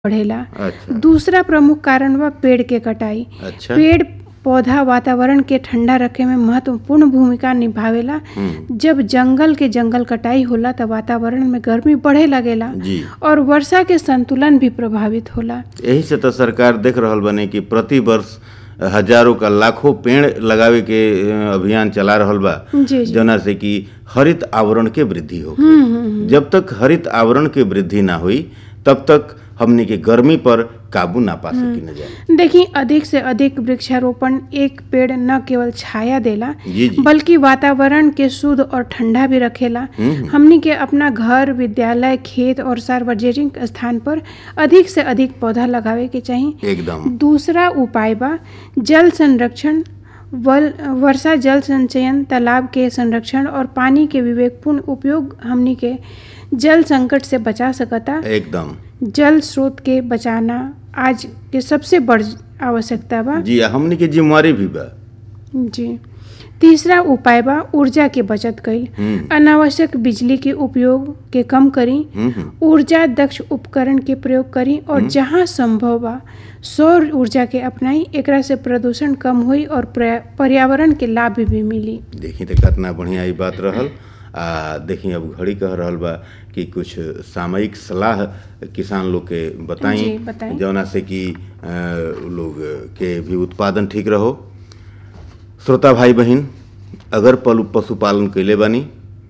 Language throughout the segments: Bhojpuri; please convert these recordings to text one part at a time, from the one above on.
बढ़ेला अच्छा दूसरा प्रमुख कारण बा पेड़ के कटाई अच्छा पेड़ पौधा वातावरण के ठंडा रखे में महत्वपूर्ण भूमिका निभावेला हम्म, जब जंगल के जंगल कटाई होला त वातावरण में गर्मी बढ़े लगेला जी और वर्षा के संतुलन भी प्रभावित होला यही से तो सरकार देख रहल बने कि प्रति वर्ष हजारों का लाखों पेड़ लगावे के अ, अभियान चला रहल बा जी जी जना से कि हरित आवरण के वृद्धि हो हम्म हम्म जब तक हरित आवरण के वृद्धि ना हुई तब तक हमनी के गर्मी पर काबू ना पा सकी न जाए देखिए अधिक से अधिक वृक्षारोपण एक पेड़ न केवल छाया देला जी जी बल्कि वातावरण के शुद्ध और ठंडा भी रखेला हम्म, हमनी के अपना घर विद्यालय खेत और सार्वजनिक स्थान पर अधिक से अधिक पौधा लगावे के चाहिए एकदम दूसरा उपाय बा जल संरक्षण वल वर्षा जल संचयन तालाब के संरक्षण और पानी के विवेकपूर्ण उपयोग हमनी के जल संकट से बचा सकता एकदम जल स्रोत के बचाना आज के सबसे बड़ आवश्यकता बा जी हमनी के जिम्मेवारी भी बा जी तीसरा उपाय बा ऊर्जा के बचत कईल हम्म, अनावश्यक बिजली के उपयोग के कम करी हम्म, हम्म, ऊर्जा दक्ष उपकरण के प्रयोग करी और जहाँ संभव बा सौर ऊर्जा के अपनाई एकरा से प्रदूषण कम हुई और पर्या- पर्यावरण के लाभ भी मिली देखी तो कितना बढ़िया ई बात रहल आ देखी अब घड़ी कह रहल बा कि कुछ सामयिक सलाह किसान लोग के जी, बताई बताई। जौना से कि अ, लोग के भी उत्पादन ठीक रहो श्रोता भाई बहन अगर पलु पशुपालन कैले बानी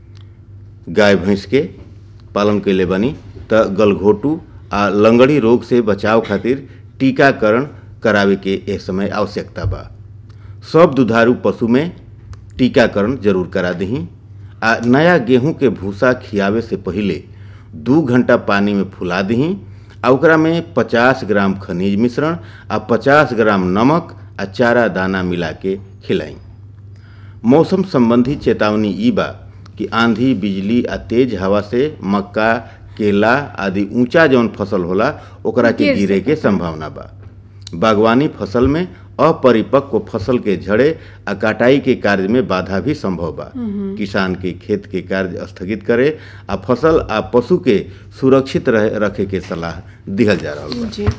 गाय भैंस के पालन कैले बानी त गलघोटू आ लंगड़ी रोग से बचाव खातिर टीकाकरण करावे के ए समय आवश्यकता बा सब दुधारू पशु में टीकाकरण जरूर करा दही आ नया गेहूं के भूसा खियावे से पहिले दू घंटा पानी में फुला दही आ ओकरा में 50 ग्राम खनिज मिश्रण आ 50 ग्राम नमक आ चारा दाना मिला के खिलाई मौसम संबंधी चेतावनी ई बा कि आंधी बिजली आ तेज हवा से मक्का केला आदि ऊंचा जौन फसल होला ओकरा के गिर गिरे के संभावना बा बागवानी फसल में अपरिपक्व फसल के झड़े आ कटाई के कार्य में बाधा भी संभव बा किसान के खेत के कार्य स्थगित करे आ फसल आ पशु के सुरक्षित रहे रखे के सलाह दिहल जा रहल बा जी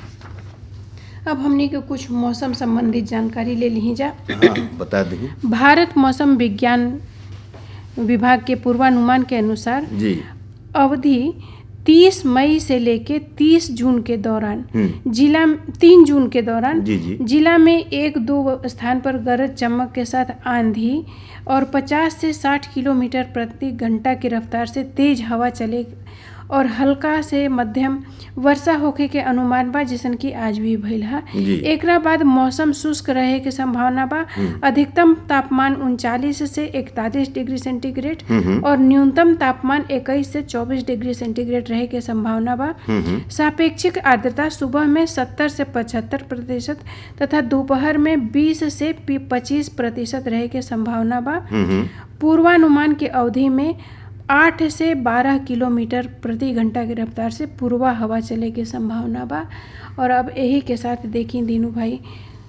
अब हमनी के कुछ मौसम संबंधित जानकारी ले ली जा हाँ, बता दी भारत मौसम विज्ञान विभाग के पूर्वानुमान के अनुसार जी अवधि 30 मई से लेके 30 जून के दौरान हम्म, जिला तीन जून के दौरान जी जी जिला में एक दो स्थान पर गरज चमक के साथ आंधी और 50 से 60 किलोमीटर प्रति घंटा की रफ्तार से तेज हवा चले और हल्का से मध्यम वर्षा होखे के अनुमान बा जैसन कि आज भी भइल है जी एकरा बाद मौसम शुष्क रहे के संभावना बा अधिकतम तापमान उनचालीस से इकतालीस डिग्री सेंटीग्रेड हम्म, हम्म, और न्यूनतम तापमान 21 से 24 डिग्री सेंटीग्रेड रहे के संभावना बा हम्म, हम्म, सापेक्षिक आर्द्रता सुबह में 70 से 75 प्रतिशत तथा दोपहर में 20 से 25 प्रतिशत रहे के संभावना बा हम्म, हम्म, पूर्वानुमान की अवधि में 8 से 12 किलोमीटर प्रति घंटा की रफ्तार से पूर्वा हवा चले के संभावना बा और अब यही के साथ देखी दीनू भाई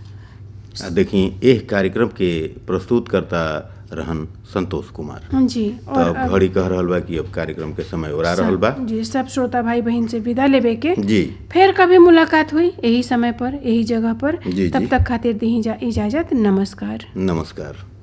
आ देखी एह कार्यक्रम के प्रस्तुत करता रहन संतोष कुमार जी तो और अब अब घड़ी कह रहल बा कि अब कार्यक्रम के समय ओरा रहल बा सब- जी सब श्रोता भाई बहन से विदा लेबे के जी फिर कभी मुलाकात हुई यही समय पर यही जगह पर जी, तब जी। तक खातिर दी इजाजत नमस्कार नमस्कार